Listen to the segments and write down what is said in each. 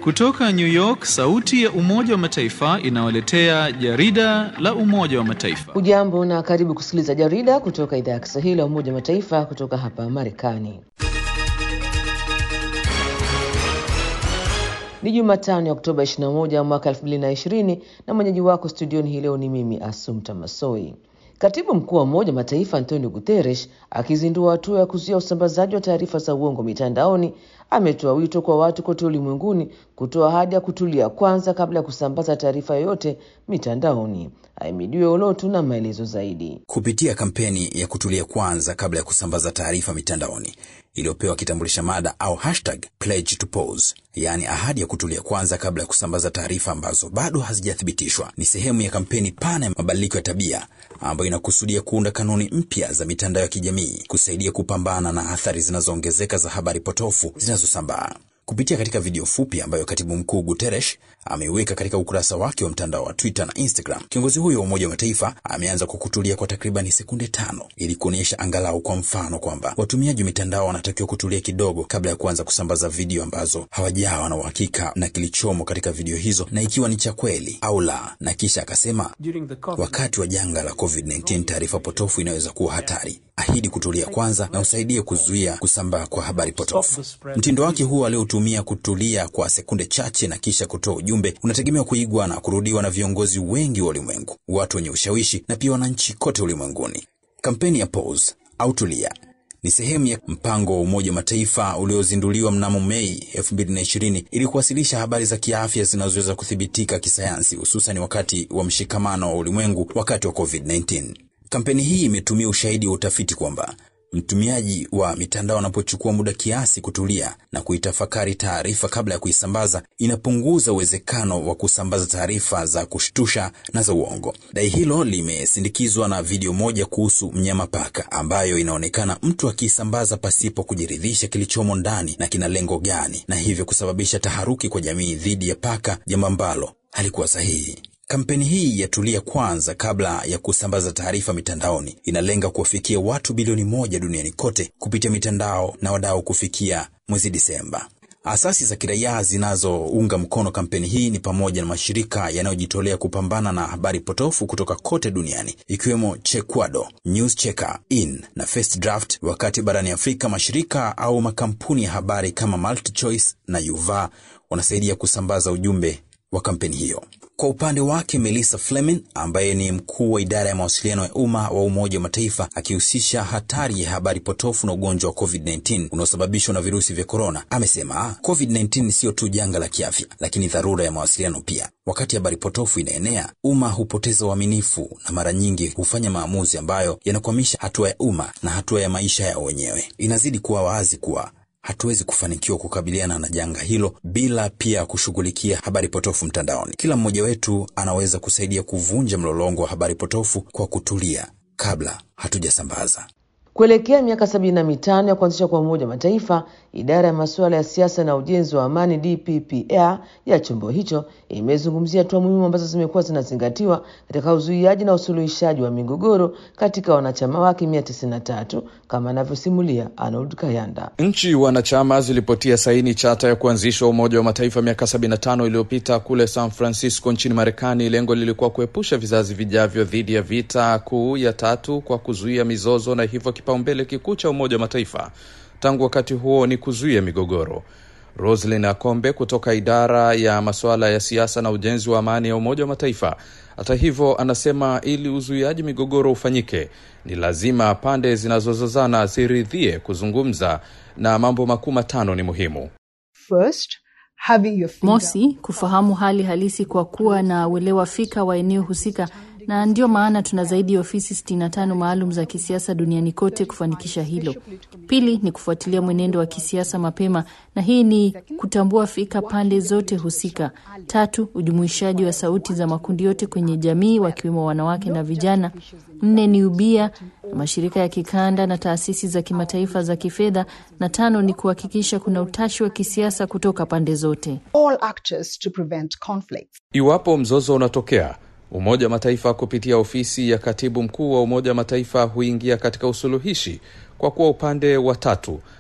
Kutoka New York, sauti ya Umoja wa Mataifa inawaletea jarida la Umoja wa Mataifa. Ujambo na karibu kusikiliza jarida kutoka idhaa ya Kiswahili ya Umoja wa Mataifa kutoka hapa Marekani. Ni Jumatano ya Oktoba 21 mwaka 2020 na mwenyeji wako studioni hii leo ni mimi Asumta Masoi. Katibu mkuu wa Umoja wa Mataifa Antonio Guterres akizindua hatua ya kuzuia usambazaji wa taarifa za uongo mitandaoni ametoa wito kwa watu kote ulimwenguni kutoa ahadi ya kutulia kwanza kabla ya kusambaza taarifa yoyote mitandaoni. Ahimidiwe Olotu na maelezo zaidi. Kupitia kampeni ya kutulia kwanza kabla ya kusambaza taarifa mitandaoni iliyopewa kitambulisha mada au hashtag pledge to pause, yaani ahadi ya kutulia kwanza kabla ya kusambaza taarifa ambazo bado hazijathibitishwa, ni sehemu ya kampeni pana ya mabadiliko ya tabia ambayo inakusudia kuunda kanuni mpya za mitandao ya kijamii kusaidia kupambana na athari zinazoongezeka za habari potofu zinazosambaa. Kupitia katika video fupi ambayo katibu mkuu Guterres ameiweka katika ukurasa wake wa mtandao wa Twitter na Instagram, kiongozi huyo wa Umoja wa Mataifa ameanza kwa kutulia kwa takribani sekunde tano ili kuonyesha angalau kwa mfano kwamba watumiaji wa mitandao wanatakiwa kutulia kidogo kabla ya kuanza kusambaza video ambazo hawajawa na uhakika na kilichomo katika video hizo na ikiwa ni cha kweli au la. Na kisha akasema, wakati wa janga la COVID-19 taarifa potofu inaweza kuwa hatari. Ahidi kutulia kwanza na usaidie kuzuia kusambaa kwa habari potofu. Mtindo wake huo aliotumia kutulia kwa sekunde chache na kisha kutoa ujumbe unategemewa kuigwa na kurudiwa na viongozi wengi wa ulimwengu, watu wenye ushawishi na pia wananchi kote ulimwenguni. Kampeni ya Pause au tulia ni sehemu ya mpango wa Umoja wa Mataifa uliozinduliwa mnamo Mei 2020 ili kuwasilisha habari za kiafya zinazoweza kuthibitika kisayansi, hususani wakati wa mshikamano wa ulimwengu wakati wa COVID-19. Kampeni hii imetumia ushahidi wa utafiti kwamba mtumiaji wa mitandao anapochukua muda kiasi kutulia na kuitafakari taarifa kabla ya kuisambaza, inapunguza uwezekano wa kusambaza taarifa za kushtusha na za uongo. Dai hilo limesindikizwa na video moja kuhusu mnyama paka, ambayo inaonekana mtu akiisambaza pasipo kujiridhisha kilichomo ndani na kina lengo gani, na hivyo kusababisha taharuki kwa jamii dhidi ya paka, jambo ambalo halikuwa sahihi. Kampeni hii ya tulia kwanza kabla ya kusambaza taarifa mitandaoni inalenga kuwafikia watu bilioni moja duniani kote kupitia mitandao na wadau kufikia mwezi Disemba. Asasi za kiraia zinazounga mkono kampeni hii ni pamoja na mashirika yanayojitolea kupambana na habari potofu kutoka kote duniani ikiwemo Chequado, News Checker, In na First Draft, wakati barani Afrika mashirika au makampuni ya habari kama MultiChoice na Yuva wanasaidia kusambaza ujumbe wa kampeni hiyo. Kwa upande wake Melissa Fleming ambaye ni mkuu wa idara ya mawasiliano ya umma wa Umoja wa Mataifa akihusisha hatari ya habari potofu na ugonjwa wa COVID-19 unaosababishwa na virusi vya korona, amesema COVID-19 siyo tu janga la kiafya, lakini dharura ya mawasiliano pia. Wakati habari potofu inaenea, umma hupoteza uaminifu na mara nyingi hufanya maamuzi ambayo yanakwamisha hatua ya umma na hatua ya maisha yao wenyewe. Inazidi kuwa wazi kuwa hatuwezi kufanikiwa kukabiliana na janga hilo bila pia kushughulikia habari potofu mtandaoni. Kila mmoja wetu anaweza kusaidia kuvunja mlolongo wa habari potofu kwa kutulia kabla hatujasambaza. Kuelekea miaka sabini na mitano ya kuanzisha kwa Umoja wa Mataifa, idara ya masuala ya siasa na ujenzi wa amani DPPR ya chombo hicho imezungumzia hatua muhimu ambazo zimekuwa zinazingatiwa katika uzuiaji na usuluhishaji wa migogoro katika wanachama wake mia tisini na tatu kama anavyosimulia Arnold Kayanda. Nchi wanachama zilipotia saini chata ya kuanzishwa Umoja wa Mataifa miaka 75 iliyopita kule San Francisco nchini Marekani. Lengo lilikuwa kuepusha vizazi vijavyo dhidi ya vita kuu ya tatu kwa kuzuia mizozo, na hivyo kipaumbele kikuu cha Umoja wa Mataifa tangu wakati huo ni kuzuia migogoro. Roslyn Akombe kutoka idara ya masuala ya siasa na ujenzi wa amani ya Umoja wa Mataifa, hata hivyo, anasema ili uzuiaji migogoro ufanyike, ni lazima pande zinazozozana ziridhie kuzungumza, na mambo makuu matano ni muhimu. First, having your finger Mosi, kufahamu hali halisi kwa kuwa na uelewa fika wa eneo husika, na ndio maana tuna zaidi ya ofisi 65 maalum za kisiasa duniani kote kufanikisha hilo. Pili ni kufuatilia mwenendo wa kisiasa mapema, na hii ni kutambua fika pande zote husika. Tatu, ujumuishaji wa sauti za makundi yote kwenye jamii, wakiwemo wanawake na vijana. Nne ni ubia na mashirika ya kikanda na taasisi za kimataifa za kifedha, na tano ni kuhakikisha kuna utashi wa kisiasa kutoka pande zote. all actors to prevent conflicts. Iwapo mzozo unatokea, Umoja wa Mataifa kupitia ofisi ya katibu mkuu wa Umoja wa Mataifa huingia katika usuluhishi kwa kuwa upande wa tatu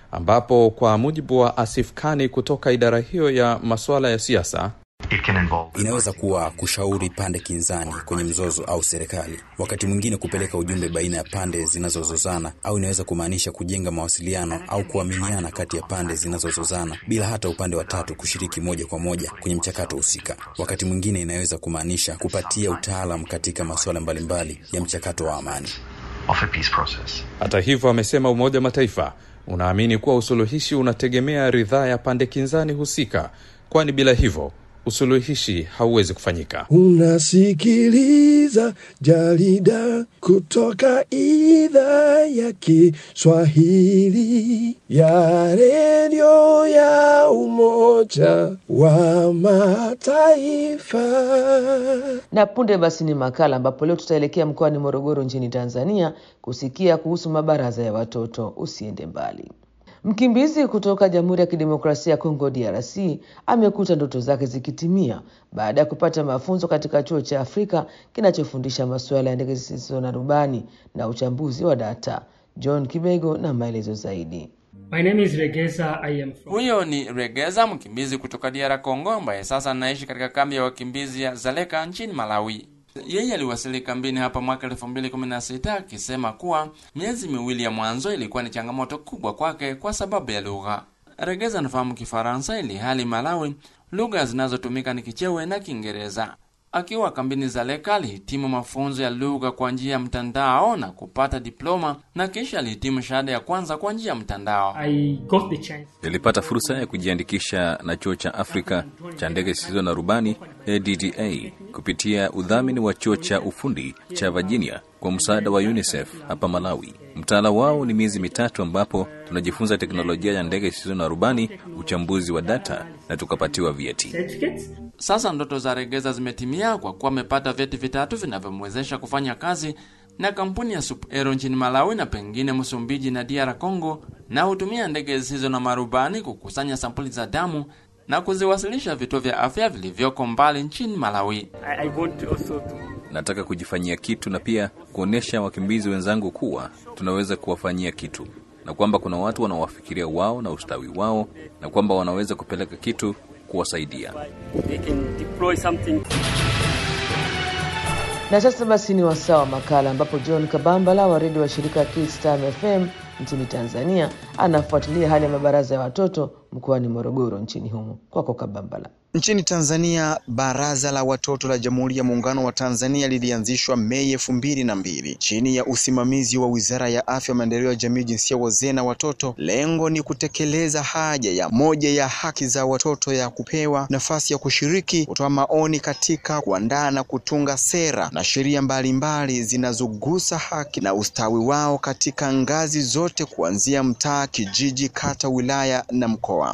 ambapo kwa mujibu wa Asif Kani kutoka idara hiyo ya masuala ya siasa Inaweza kuwa kushauri pande kinzani kwenye mzozo au serikali, wakati mwingine kupeleka ujumbe baina ya pande zinazozozana, au inaweza kumaanisha kujenga mawasiliano au kuaminiana kati ya pande zinazozozana bila hata upande wa tatu kushiriki moja kwa moja kwenye mchakato husika. Wakati mwingine inaweza kumaanisha kupatia utaalam katika masuala mbalimbali ya mchakato wa amani. Hata hivyo, amesema Umoja wa Mataifa unaamini kuwa usuluhishi unategemea ridhaa ya pande kinzani husika, kwani bila hivyo usuluhishi hauwezi kufanyika. Unasikiliza jarida kutoka idhaa ya Kiswahili ya redio ya Umoja wa Mataifa. Na punde basi ni makala ambapo leo tutaelekea mkoani Morogoro nchini Tanzania kusikia kuhusu mabaraza ya watoto. Usiende mbali. Mkimbizi kutoka Jamhuri ya Kidemokrasia ya Kongo DRC amekuta ndoto zake zikitimia baada ya kupata mafunzo katika chuo cha Afrika kinachofundisha masuala ya ndege zisizo na rubani na uchambuzi wa data. John Kibego na maelezo zaidi. My name is Regeza. I am from... Huyo ni Regeza, mkimbizi kutoka DR Congo ambaye sasa anaishi katika kambi ya wakimbizi ya Zaleka nchini Malawi. Yeye aliwasili kambini hapa mwaka 2016 akisema kuwa miezi miwili ya mwanzo ilikuwa ni changamoto kubwa kwake kwa sababu ya lugha. Regeza anafahamu Kifaransa ili hali Malawi lugha zinazotumika ni Kichewe na Kiingereza. Akiwa kambini Zaleka alihitimu mafunzo ya lugha kwa njia ya mtandao na kupata diploma na kisha alihitimu shahada ya kwanza kwa njia ya mtandao. I got the chance. Nilipata fursa ya kujiandikisha na chuo cha Afrika cha ndege zisizo na rubani ADDA kupitia udhamini wa chuo cha ufundi cha Virginia kwa msaada wa UNICEF hapa Malawi. Mtaala wao ni miezi mitatu ambapo tunajifunza teknolojia ya ndege zisizo na rubani, uchambuzi wa data na tukapatiwa vyeti. Certificates? Sasa ndoto za Regeza zimetimia kwa kuwa amepata vyeti vitatu vinavyomwezesha kufanya kazi na kampuni ya Sup Aero nchini Malawi na pengine Msumbiji na DR Congo, na hutumia ndege zisizo na marubani kukusanya sampuli za damu na kuziwasilisha vituo vya afya vilivyoko mbali nchini Malawi. I, I want also to Nataka kujifanyia kitu na pia kuonyesha wakimbizi wenzangu kuwa tunaweza kuwafanyia kitu na kwamba kuna watu wanawafikiria wao na ustawi wao na kwamba wanaweza kupeleka kitu kuwasaidia. they can deploy something. Na sasa basi ni wasaa wa makala ambapo John Kabambala wa redio wa shirika Kids Time FM nchini Tanzania anafuatilia hali ya mabaraza ya watoto mkoani Morogoro nchini humo. Kwako Kabambala. Nchini Tanzania, Baraza la Watoto la Jamhuri ya Muungano wa Tanzania lilianzishwa Mei elfu mbili na mbili chini ya usimamizi wa Wizara ya Afya, Maendeleo ya Jamii, Jinsia, Wazee na Watoto. Lengo ni kutekeleza haja ya moja ya haki za watoto ya kupewa nafasi ya kushiriki, kutoa maoni katika kuandaa na kutunga sera na sheria mbalimbali zinazogusa haki na ustawi wao katika ngazi zote kuanzia mtaa, kijiji, kata, wilaya na mkoa.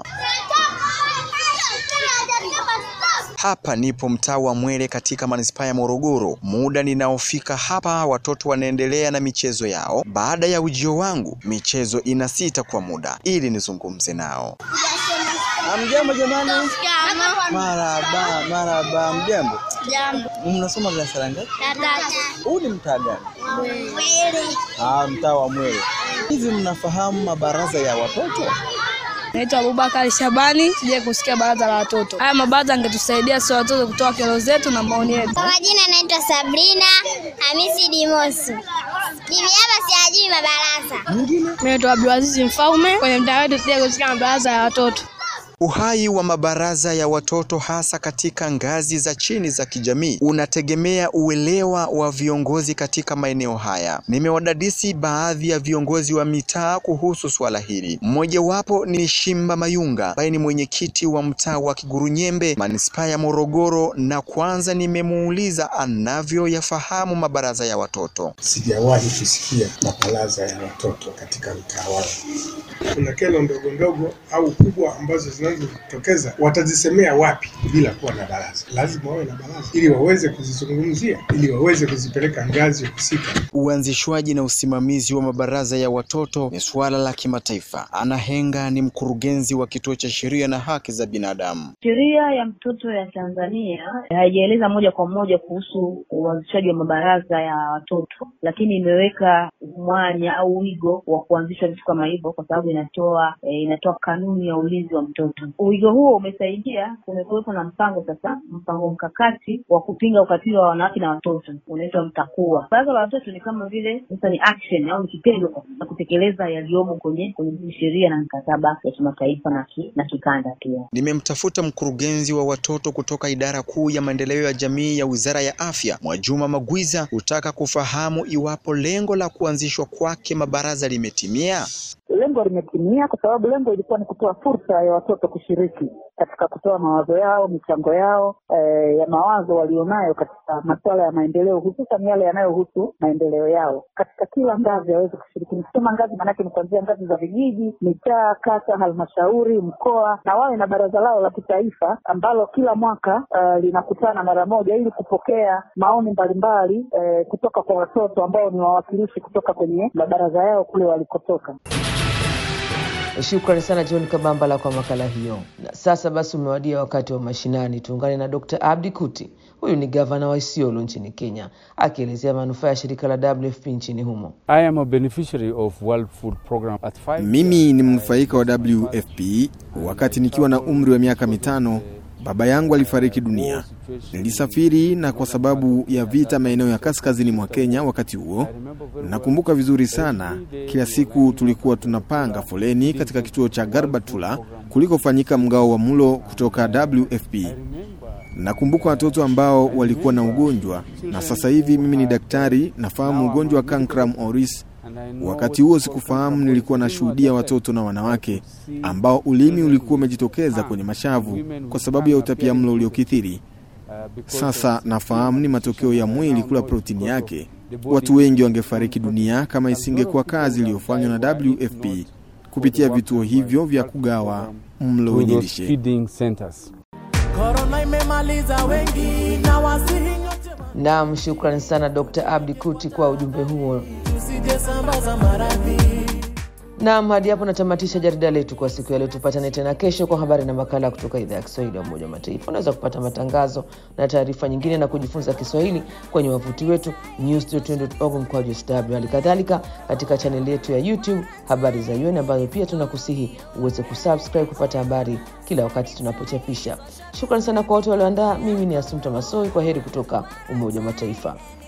Hapa nipo mtaa wa Mwele katika manispaa ya Morogoro. Muda ninaofika hapa, watoto wanaendelea na michezo yao. Baada ya ujio wangu, michezo inasita kwa muda ili nizungumze nao. Mjambo jamani. Maraba, maraba. Mjambo. Jambo. Mnasoma darasa la ngapi? La tatu. Huu ni mtaa gani? Mwili. Ah, mtaa wa Mwele. Hivi mnafahamu mabaraza ya watoto? Naitwa Abubakari Shabani, sije kusikia baraza la watoto. Haya mabaraza angetusaidia sisi watoto kutoa kero zetu na maoni yetu. Kwa majina naitwa Sabrina Hamisi Dimosu. Mimi hapa siyajui mabarasa. Mimi naitwa Abdulaziz Mfaume, kwenye mtaa wetu sije kusikia mabaraza ya watoto. Uhai wa mabaraza ya watoto hasa katika ngazi za chini za kijamii unategemea uelewa wa viongozi katika maeneo haya. Nimewadadisi baadhi ya viongozi wa mitaa kuhusu swala hili. Mmojawapo ni Shimba Mayunga ambaye ni mwenyekiti wa mtaa wa Kigurunyembe, manispaa ya Morogoro, na kwanza nimemuuliza anavyoyafahamu mabaraza ya watoto. Sijawahi kusikia mabaraza ya watoto katika mtaa wangu. Kuna kero ndogo ndogo au kubwa ambazo zina zinazotokeza watazisemea wapi bila kuwa na baraza? Lazima wawe na baraza ili waweze kuzizungumzia, ili waweze kuzipeleka ngazi husika. Uanzishwaji na usimamizi wa mabaraza ya watoto ni suala la kimataifa. Ana Henga ni mkurugenzi wa kituo cha sheria na haki za binadamu. Sheria ya mtoto ya Tanzania haijaeleza moja kwa moja kuhusu uanzishaji wa mabaraza ya watoto, lakini imeweka mwanya au wigo wa kuanzisha vitu kama hivyo, kwa sababu inatoa e, inatoa kanuni ya ulinzi wa mtoto. Wigo huo umesaidia, kumekuwepo na mpango sasa, mpango mkakati wa kupinga ukatili wa wanawake na watoto unaitwa MTAKUWA. Baraza la watoto ni kama vile sasa ni action au ni kitendo cha kutekeleza yaliyomo kwenye kwenye sheria na mikataba ya kimataifa na, ki, na kikanda pia. Nimemtafuta mkurugenzi wa watoto kutoka idara kuu ya maendeleo ya jamii ya Wizara ya Afya, Mwajuma Magwiza, kutaka kufahamu iwapo lengo la kuanzishwa kwake mabaraza limetimia. Lengo limetimia kwa sababu lengo ilikuwa ni kutoa fursa ya watoto kushiriki katika kutoa mawazo yao, michango yao eh, ya mawazo walionayo katika masuala ya maendeleo, hususan yale yanayohusu maendeleo yao katika kila ngazi waweze kushiriki. Nikisema ngazi, maanake ni kuanzia ngazi za vijiji, mitaa, kata, halmashauri, mkoa, na wawe na baraza lao la kitaifa ambalo kila mwaka uh, linakutana mara moja ili kupokea maoni mbalimbali eh, kutoka kwa watoto ambao ni wawakilishi kutoka kwenye mabaraza yao kule walikotoka. Shukrani sana John Kabambala kwa makala hiyo. Na sasa basi umewadia wakati wa mashinani. Tuungane na Dr. Abdi Kuti. Huyu ni gavana wa Isiolo nchini Kenya, akielezea manufaa ya shirika la WFP nchini humo. I am a beneficiary of World Food Program at five. Mimi ni mnufaika wa WFP. Wakati nikiwa na umri wa miaka mitano, baba yangu alifariki dunia. Nilisafiri na kwa sababu ya vita maeneo ya kaskazini mwa Kenya wakati huo, nakumbuka vizuri sana. Kila siku tulikuwa tunapanga foleni katika kituo cha Garbatula kulikofanyika mgao wa mlo kutoka WFP. Nakumbuka watoto ambao walikuwa na ugonjwa, na sasa hivi mimi ni daktari, nafahamu ugonjwa wa cancrum oris. Wakati huo sikufahamu, nilikuwa nashuhudia watoto na wanawake ambao ulimi ulikuwa umejitokeza kwenye mashavu kwa sababu ya utapia mlo uliokithiri. Sasa nafahamu ni matokeo ya mwili kula protini yake. Watu wengi wangefariki dunia kama isingekuwa kazi iliyofanywa na WFP kupitia vituo hivyo vya kugawa mlo wenye lishe. Korona imemaliza wengi na wasihi nyote Naam, shukrani sana Dr. Abdi Kuti kwa ujumbe huo. tusije sambaza maradhi. Naam, hadi hapo natamatisha jarida letu kwa siku ya leo. Tupatane tena kesho kwa habari na makala kutoka idhaa ya Kiswahili ya Umoja wa Mataifa. Unaweza kupata matangazo na taarifa nyingine na kujifunza Kiswahili kwenye wavuti wetu news.org mkwaju sw, hali kadhalika katika chaneli yetu ya YouTube habari za UN, ambayo pia tunakusihi uweze kusubscribe kupata habari kila wakati tunapochapisha. Shukrani sana kwa wote walioandaa. Mimi ni Asumta Masoi, kwa heri kutoka Umoja wa Mataifa.